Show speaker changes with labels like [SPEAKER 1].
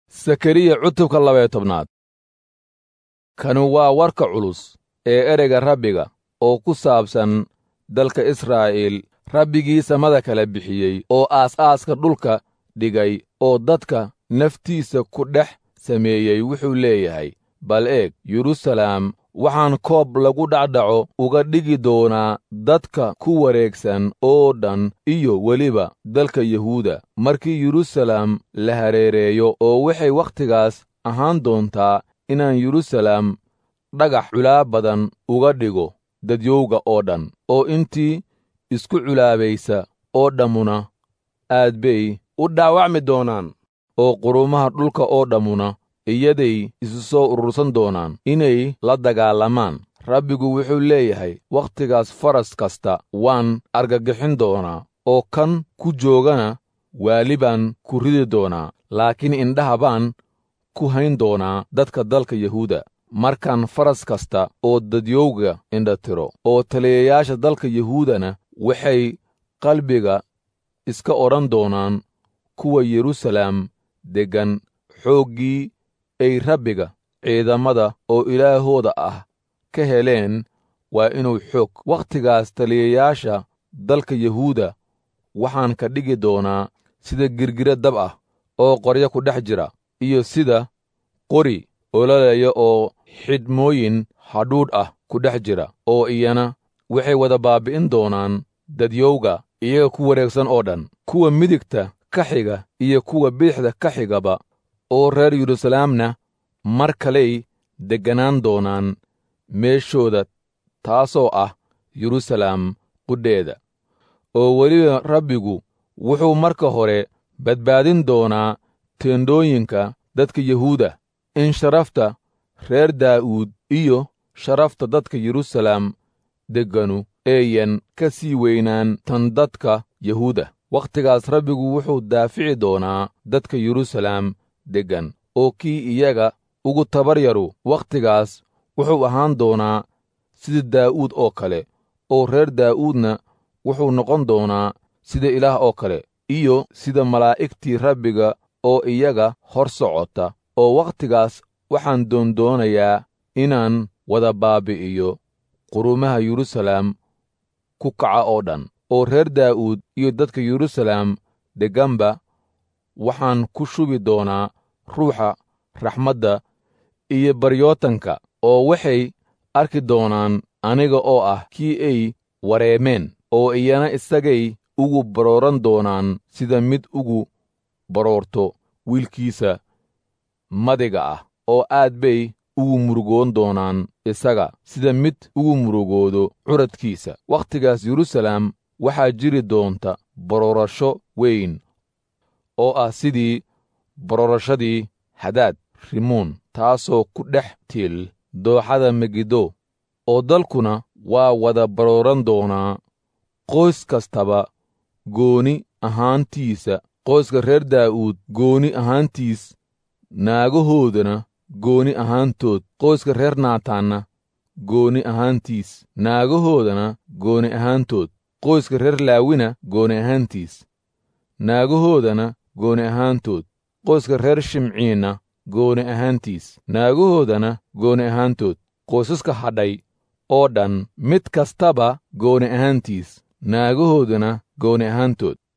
[SPEAKER 1] sakariya cutubka labaya tobnaad kani waa warka culus ee ereyga rabbiga oo ku saabsan dalka israa'iil rabbigii samada kala bixiyey oo aas-aaska dhulka dhigay oo dadka naftiisa ku dhex sameeyey wuxuu leeyahay bal eeg yeruusalaam waxaan koob lagu dhacdhaco uga dhigi doonaa dadka ku wareegsan oo dhan iyo weliba dalka yuhuuda markii yeruusalaam la hareereeyo oo waxay wakhtigaas ahaan doontaa inaan yeruusalaam dhagax culaa badan uga dhigo dadyowga oo dhan oo intii isku culaabaysa oo dhammuna aad bay
[SPEAKER 2] u dhaawacmi doonaan
[SPEAKER 1] oo qurumaha dhulka oo dhammuna iyaday isu soo urursan doonaan inay la dagaalamaan rabbigu wuxuu leeyahay wakhtigaas faras kasta waan argagixin doonaa oo kan ku joogana waali baan ku ridi doonaa laakiin indhaha baan ku hayn doonaa dadka dalka yuhuuda markaan faras kasta oo dadyowga indhatiro oo taliyayaasha dalka yuhuudana waxay qalbiga iska odhan doonaan kuwa yeruusalaam deggan xooggii ay rabbiga ciidamada oo ilaahooda ah ka heleen waa inuu xoog wakhtigaas taliyayaasha dalka yuhuuda waxaan ka dhigi doonaa sida girgira dab ah oo qoryo ku dhex jira iyo sida qori ololaya oo xidhmooyin hadhuudh ah ku dhex jira oo iyana waxay wada baabbi'in doonaan dadyowga iyaga ku wareegsan oo dhan kuwa midigta ka xiga iyo kuwa bidixda ka xigaba oo reer yeruusalaamna mar kaley degganaan doonaan meeshooda taasoo ah yeruusalaam qudheeda oo weliba rabbigu wuxuu marka hore badbaadin doonaa teendhooyinka dadka yuhuuda in sharafta reer daa'uud iyo sharafta dadka yeruusalaam degganu eeyan ka sii weynaan tan dadka yuhuuda wakhtigaas rabbigu wuxuu daafici doonaa dadka yeruusalaam deggan oo kii iyaga ugu tabar yaru wakhtigaas wuxuu ahaan doonaa sida daa'uud oo kale oo reer daa'uudna wuxuu noqon doonaa sida ilaah oo kale iyo sida malaa'igtii rabbiga oo iyaga hor socota oo wakhtigaas waxaan doondoonayaa inaan wada baabbi'iyo qurumaha yeruusalaam ku kaca oo dhan oo reer daa'uud iyo dadka yeruusalaam degganba waxaan ku shubi doonaa ruuxa raxmadda iyo baryootanka oo waxay arki doonaan aniga oo ah kii ay wareemeen oo iyana isagay ugu barooran doonaan sida mid ugu baroorto wiilkiisa madiga ah oo aad bay ugu murugoon doonaan isaga sida mid ugu murugoodo curadkiisa wakhtigaas yeruusalaam waxaa jiri doonta baroorasho weyn oo ah sidii baroorashadii hadaad rimoon taasoo ku dhex tiil dooxada megiddo oo dalkuna waa wada barooran doonaa qoys kastaba gooni ahaantiisa qoyska reer daa'uud gooni ahaantiis naagahoodana gooni ahaantood qoyska reer naataanna gooni ahaantiis naagahoodana gooni ahaantood qoyska reer laawina gooni ahaantiis naagahoodana gooni ahaantood qoyska reer shimciinna gooni ahaantiis naagahoodana gooni ahaantood qoysaska hadhay oo dhan mid kastaba gooni ahaantiis naagahoodana gooni ahaantood